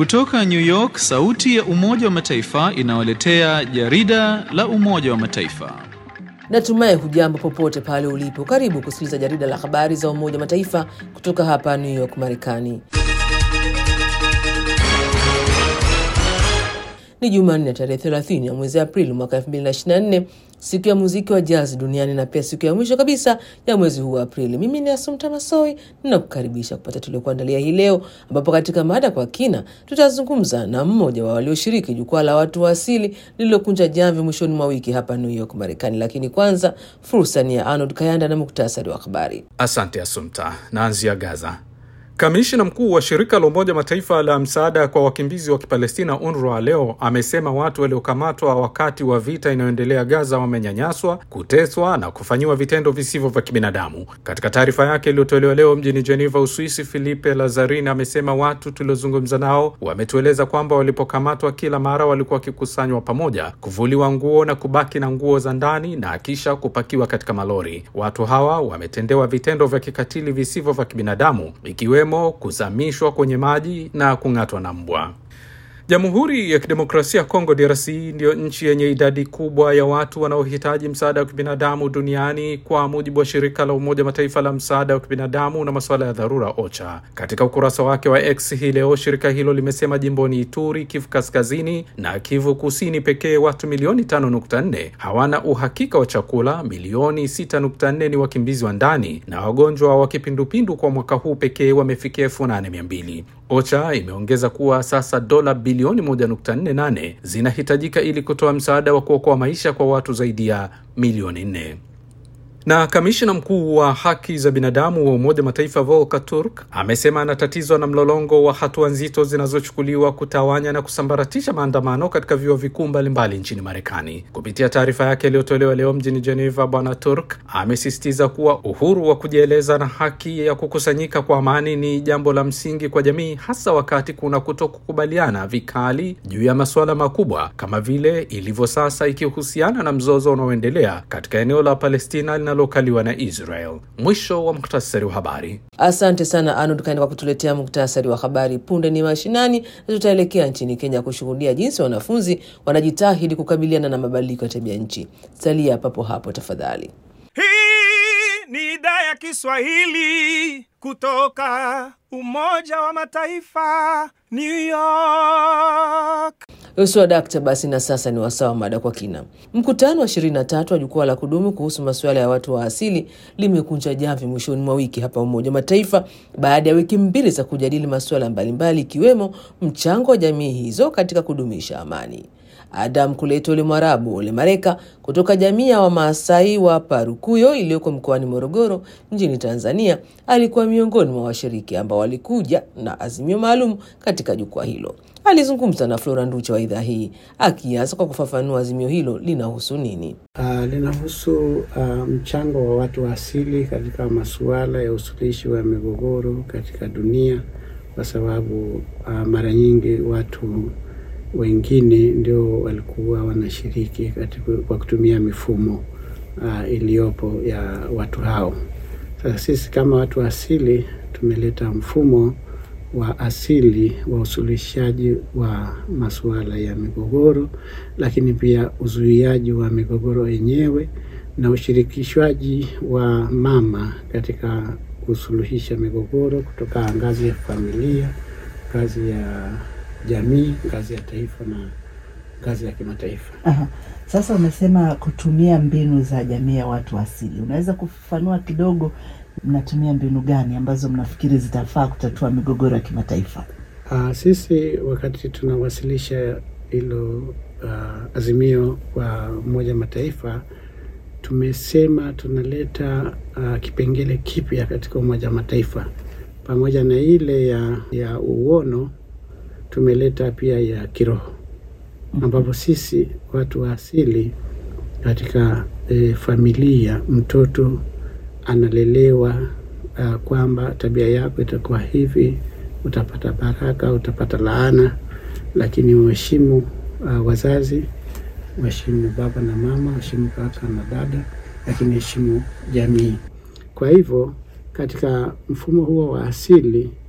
Kutoka New York, sauti ya Umoja wa Mataifa inawaletea jarida la Umoja wa Mataifa. Natumai hujambo popote pale ulipo. Karibu kusikiliza jarida la habari za Umoja wa Mataifa kutoka hapa New York, Marekani. Ni Jumanne tarehe 30 ya mwezi Aprili mwaka 2024, siku ya muziki wa jazz duniani na pia siku ya mwisho kabisa ya mwezi huu wa Aprili. Mimi ni Asumta Masoi ninakukaribisha kupata tuliokuandalia hii leo, ambapo katika mada kwa kina tutazungumza na mmoja wa walioshiriki jukwaa la watu wa asili lililokunja jamvi mwishoni mwa wiki hapa New York, Marekani. Lakini kwanza fursa ni ya Arnold Kayanda na muktasari wa habari. Asante Asumta. Naanzia Gaza. Kamishina mkuu wa shirika la Umoja Mataifa la msaada kwa wakimbizi wa Kipalestina, UNRWA, leo amesema watu waliokamatwa wakati wa vita inayoendelea Gaza wamenyanyaswa, kuteswa na kufanyiwa vitendo visivyo vya kibinadamu. Katika taarifa yake iliyotolewa leo mjini Geneva, Uswisi, Filipe Lazarini amesema watu tuliozungumza nao wametueleza kwamba walipokamatwa, kila mara walikuwa wakikusanywa pamoja, kuvuliwa nguo na kubaki na nguo za ndani na kisha kupakiwa katika malori. Watu hawa wametendewa vitendo vya kikatili visivyo vya kibinadamu ikiwemo kuzamishwa kwenye maji na kung'atwa na mbwa. Jamhuri ya Kidemokrasia ya Kongo DRC ndiyo nchi yenye idadi kubwa ya watu wanaohitaji msaada wa kibinadamu duniani kwa mujibu wa shirika la Umoja Mataifa la msaada wa kibinadamu na masuala ya dharura OCHA. Katika ukurasa wake wa X hii leo, shirika hilo limesema jimboni Ituri, Kivu Kaskazini na Kivu Kusini pekee watu milioni 5.4 hawana uhakika wa chakula, milioni 6.4 ni wakimbizi wa ndani na wagonjwa wa kipindupindu kwa mwaka huu pekee wamefikia elfu nane mia mbili. OCHA imeongeza kuwa sasa dola bilioni 1.48 zinahitajika ili kutoa msaada wa kuokoa maisha kwa watu zaidi ya milioni 4 na kamishina mkuu wa haki za binadamu wa Umoja Mataifa Volker Turk amesema anatatizwa na mlolongo wa hatua nzito zinazochukuliwa kutawanya na kusambaratisha maandamano katika vyuo vikuu mbalimbali nchini Marekani. Kupitia taarifa yake iliyotolewa leo mjini Geneva, Bwana Turk amesisitiza kuwa uhuru wa kujieleza na haki ya kukusanyika kwa amani ni jambo la msingi kwa jamii, hasa wakati kuna kutokukubaliana vikali juu ya masuala makubwa kama vile ilivyo sasa, ikihusiana na mzozo unaoendelea katika eneo la Palestina linalokaliwa na Israel. Mwisho wa muktasari wa habari. Asante sana Arnold Kaenda kwa kutuletea muktasari wa habari. Punde ni mashinani na tutaelekea nchini Kenya kushuhudia jinsi wanafunzi wanajitahidi kukabiliana na mabadiliko ya tabia nchi. Salia papo hapo tafadhali. Hii ni idhaa ya Kiswahili kutoka Umoja wa Mataifa, New York. Uswa dakta. Basi na sasa ni wasawa mada kwa kina. Mkutano wa 23 wa jukwaa la kudumu kuhusu masuala ya watu wa asili limekunja jamvi mwishoni mwa wiki hapa Umoja wa Mataifa baada ya wiki mbili za kujadili masuala mbalimbali ikiwemo mchango wa jamii hizo katika kudumisha amani. Adam Kuleto Ole Mwarabu Ole Mareka kutoka jamii ya Wamaasai wa Parukuyo iliyoko mkoani Morogoro nchini Tanzania alikuwa miongoni mwa washiriki ambao walikuja na azimio maalum katika jukwaa hilo. Alizungumza na Flora Nducha wa idhaa hii akianza kwa kufafanua azimio hilo linahusu nini. Uh, linahusu uh, mchango wa watu wa asili katika masuala ya usuluhishi wa migogoro katika dunia, kwa sababu uh, mara nyingi watu wengine ndio walikuwa wanashiriki katika kwa kutumia mifumo uh, iliyopo ya watu hao. Sasa sisi kama watu wa asili tumeleta mfumo wa asili wa usuluhishaji wa masuala ya migogoro, lakini pia uzuiaji wa migogoro yenyewe na ushirikishwaji wa mama katika kusuluhisha migogoro kutoka ngazi ya familia, ngazi ya jamii, ngazi ya taifa na ngazi ya kimataifa. Aha. Sasa umesema kutumia mbinu za jamii ya watu asili, unaweza kufafanua kidogo, mnatumia mbinu gani ambazo mnafikiri zitafaa kutatua migogoro ya kimataifa? Uh, sisi wakati tunawasilisha hilo uh, azimio kwa Umoja Mataifa tumesema tunaleta uh, kipengele kipya katika Umoja Mataifa pamoja na ile ya, ya uono tumeleta pia ya kiroho ambapo sisi watu wa asili katika e, familia mtoto analelewa uh, kwamba tabia yako itakuwa hivi, utapata baraka, utapata laana, lakini uheshimu uh, wazazi, uheshimu baba na mama, uheshimu kaka na dada, lakini heshimu jamii. Kwa hivyo katika mfumo huo wa asili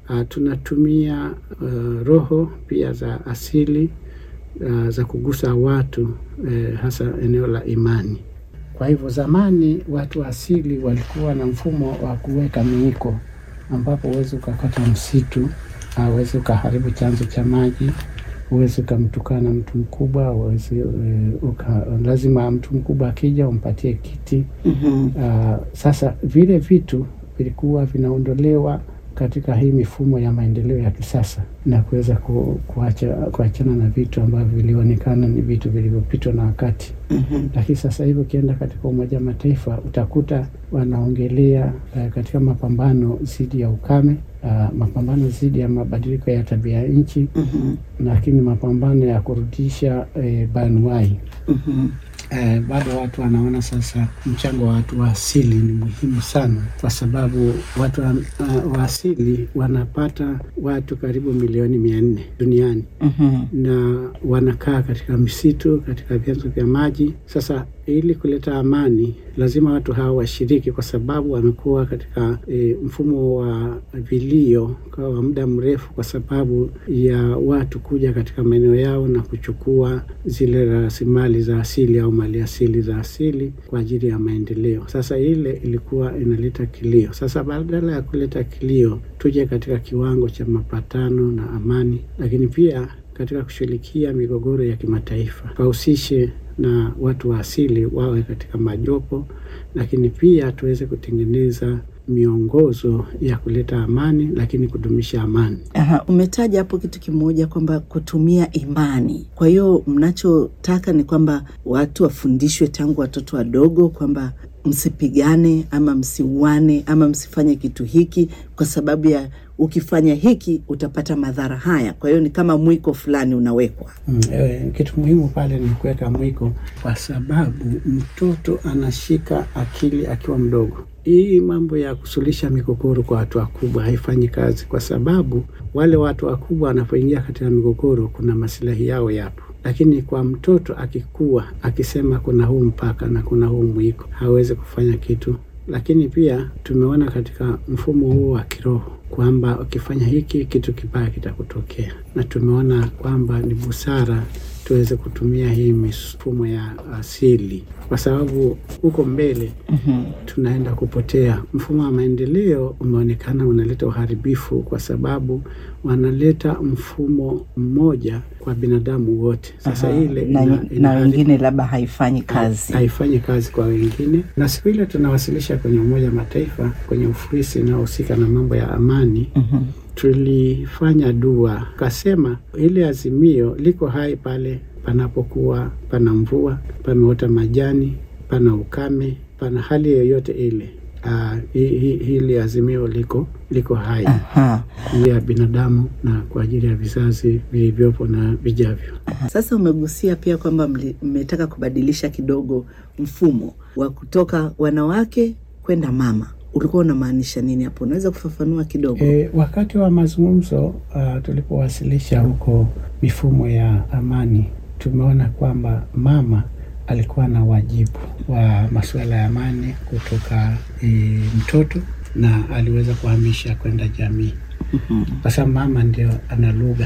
uh, tunatumia uh, roho pia za asili uh, za kugusa watu uh, hasa eneo la imani. Kwa hivyo zamani watu wa asili walikuwa na mfumo wa kuweka miiko, ambapo huwezi ukakata msitu, huwezi ukaharibu chanzo cha maji, huwezi ukamtukana mtu mkubwa, huwezi uh, uka, lazima mtu mkubwa akija umpatie kiti. Mhm. Uh, sasa vile vitu vilikuwa vinaondolewa katika hii mifumo ya maendeleo ya kisasa na kuweza ku, kuacha kuachana na vitu ambavyo vilionekana ni vitu vilivyopitwa na wakati. Mhm. Lakini sasa hivi ukienda katika Umoja wa Mataifa utakuta wanaongelea uh, katika mapambano dhidi ya ukame uh, mapambano dhidi ya mabadiliko ya tabia ya nchi, Mhm. lakini mapambano ya kurudisha eh, banuai Mhm. Eh, bado watu wanaona sasa mchango wa watu wa asili ni muhimu sana, kwa sababu watu wa, uh, wa asili wanapata watu karibu milioni mia nne duniani Mhm. na wanakaa katika misitu, katika vyanzo vya maji. Sasa ili kuleta amani, lazima watu hawa washiriki, kwa sababu wamekuwa katika e, mfumo wa vilio kwa muda mrefu, kwa sababu ya watu kuja katika maeneo yao na kuchukua zile rasilimali za asili au mali asili za asili kwa ajili ya maendeleo. Sasa ile ilikuwa inaleta kilio. Sasa badala ya kuleta kilio, tuje katika kiwango cha mapatano na amani, lakini pia katika kushughulikia migogoro ya kimataifa, wahusishe na watu wa asili wawe katika majopo, lakini pia tuweze kutengeneza miongozo ya kuleta amani, lakini kudumisha amani. Aha, umetaja hapo kitu kimoja kwamba kutumia imani. Kwa hiyo mnachotaka ni kwamba watu wafundishwe tangu watoto wadogo kwamba msipigane ama msiuane ama msifanye kitu hiki kwa sababu ya ukifanya hiki utapata madhara haya. Kwa hiyo ni kama mwiko fulani unawekwa. Mm, eh, kitu muhimu pale ni kuweka mwiko, kwa sababu mtoto anashika akili akiwa mdogo. Hii mambo ya kusuluhisha migogoro kwa watu wakubwa haifanyi kazi, kwa sababu wale watu wakubwa wanapoingia katika migogoro, kuna masilahi yao yapo, lakini kwa mtoto akikua, akisema kuna huu mpaka na kuna huu mwiko, hawezi kufanya kitu. Lakini pia tumeona katika mfumo huo wa kiroho kwamba ukifanya hiki kitu kibaya kitakutokea, na tumeona kwamba ni busara tuweze kutumia hii mifumo ya asili, kwa sababu huko mbele tunaenda kupotea. Mfumo wa maendeleo umeonekana unaleta uharibifu, kwa sababu wanaleta mfumo mmoja kwa binadamu wote. Sasa Aha, ile na, ina- na inaharibu- wengine labda haifanyi kazi. haifanyi kazi kwa wengine. Na siku ile tunawasilisha kwenye Umoja wa Mataifa kwenye ofisi inayohusika na mambo ya amani Mhm. tulifanya dua, kasema ile azimio liko hai pale panapokuwa pana mvua, pameota majani, pana ukame, pana hali yoyote ile. Uh, hi, hi, hili azimio liko liko hai Aha. ya binadamu na kwa ajili ya vizazi vilivyopo na vijavyo. Sasa umegusia pia kwamba mli- mmetaka kubadilisha kidogo mfumo wa kutoka wanawake kwenda mama. Ulikuwa unamaanisha nini hapo? Unaweza kufafanua kidogo? E, wakati wa mazungumzo uh, tulipowasilisha huko mifumo ya amani, tumeona kwamba mama alikuwa na wajibu wa masuala ya amani kutoka e, mtoto na aliweza kuhamisha kwenda jamii, kwa sababu mama ndio ana lugha,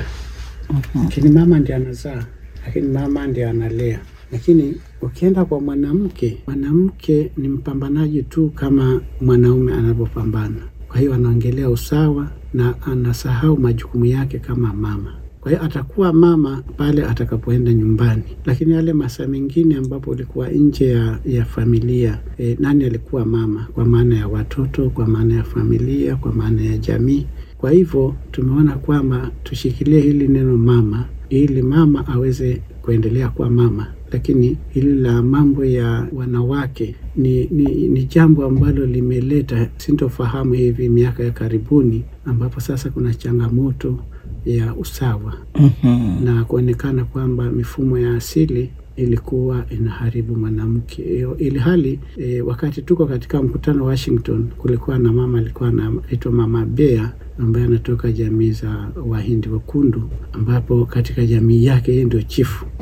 lakini mama ndio anazaa, lakini mama ndio analea. Lakini ukienda kwa mwanamke, mwanamke ni mpambanaji tu kama mwanaume anavyopambana. Kwa hiyo anaongelea usawa na anasahau majukumu yake kama mama. Kwa hiyo atakuwa mama pale atakapoenda nyumbani, lakini yale masaa mengine ambapo ulikuwa nje ya, ya familia e, nani alikuwa mama? Kwa maana ya watoto, kwa maana ya familia, kwa maana ya jamii. Kwa hivyo tumeona kwamba tushikilie hili neno mama, ili mama aweze kuendelea kuwa mama, lakini hili la mambo ya wanawake ni, ni, ni jambo ambalo limeleta sintofahamu hivi miaka ya karibuni, ambapo sasa kuna changamoto ya usawa Mhm. na kuonekana kwamba mifumo ya asili ilikuwa inaharibu mwanamke Iyo- ili hali e, wakati tuko katika mkutano wa Washington, kulikuwa na mama alikuwa anaitwa Mama Bea ambaye anatoka jamii za Wahindi Wekundu, ambapo katika jamii yake yeye ndio chifu.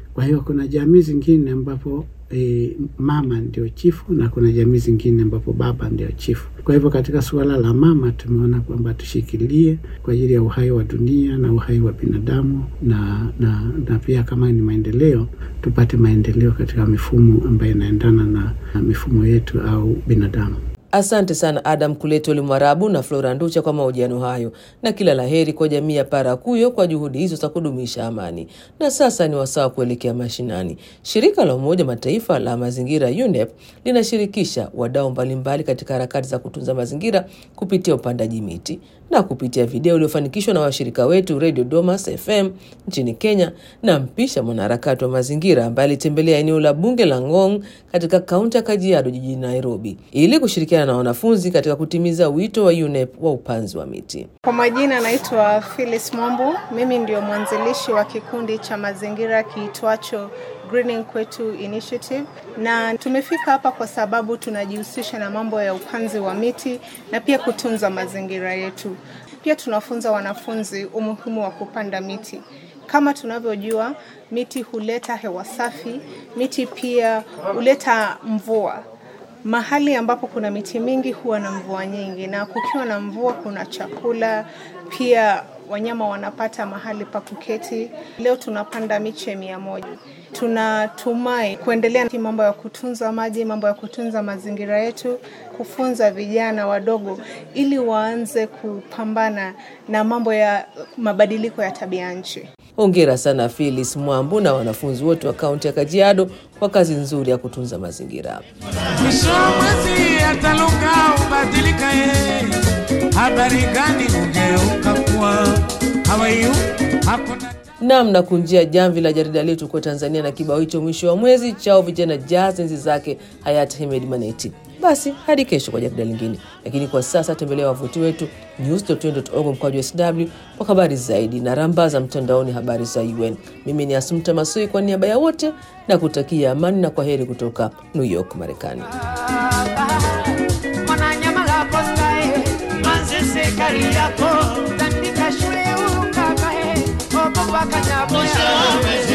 Kwa hiyo kuna jamii zingine ambapo e, mama ndio chifu na kuna jamii zingine ambapo baba ndio chifu. Kwa hivyo katika suala la mama tumeona kwamba tushikilie kwa ajili ya uhai wa dunia na uhai wa binadamu na, na, na pia kama ni maendeleo tupate maendeleo katika mifumo ambayo inaendana na, na mifumo yetu au binadamu. Asante sana Adam Kuletoli Mwarabu na Flora Nducha kwa mahojiano hayo, na kila laheri kwa jamii ya Parakuyo kwa juhudi hizo za kudumisha amani. Na sasa ni wasaa wa kuelekea mashinani. Shirika la Umoja Mataifa la mazingira UNEP linashirikisha wadau mbalimbali katika harakati za kutunza mazingira kupitia upandaji miti na kupitia video iliyofanikishwa na washirika wetu Radio Domas FM nchini Kenya na mpisha mwanaharakati wa mazingira ambaye alitembelea eneo la bunge la Ngong katika kaunti ya Kajiado jijini Nairobi ili kushirikiana na wanafunzi katika kutimiza wito wa UNEP wa upanzi wa miti. Kwa majina naitwa Phyllis Mwambu. Mimi ndio mwanzilishi wa kikundi cha mazingira kiitwacho Greening Kwetu Initiative, na tumefika hapa kwa sababu tunajihusisha na mambo ya upanzi wa miti na pia kutunza mazingira yetu. Pia tunafunza wanafunzi umuhimu wa kupanda miti. Kama tunavyojua, miti huleta hewa safi, miti pia huleta mvua. Mahali ambapo kuna miti mingi huwa na mvua nyingi, na kukiwa na mvua kuna chakula, pia wanyama wanapata mahali pa kuketi. Leo tunapanda miche mia moja. Tunatumai kuendelea na mambo ya kutunza maji, mambo ya kutunza mazingira yetu, kufunza vijana wadogo ili waanze kupambana na mambo ya mabadiliko ya tabia nchi. Hongera sana Phyllis Mwambu na wanafunzi wote wa kaunti ya Kajiado kwa kazi nzuri ya kutunza mazingira. Mwisho wa mwezi ataluka ubadilika, ye habari gani ugeuka kuwa hawaiyu hakuna Nam na kunjia jamvi la jarida letu kwa Tanzania na kibao hicho mwisho wa mwezi chao vijana jazz enzi zake hayati Hemed Maneti. Basi hadi kesho kwa jarida lingine, lakini kwa sasa tembelea wavuti wetu news.un.org mkwaju sw kwa habari zaidi na rambaza mtandaoni habari za UN. Mimi ni Asumta Masoi kwa niaba ya wote na kutakia amani na kwa heri kutoka New York, Marekani. mwananyamala postae manzese kari yako tandika shule ukakae obobakanyabosha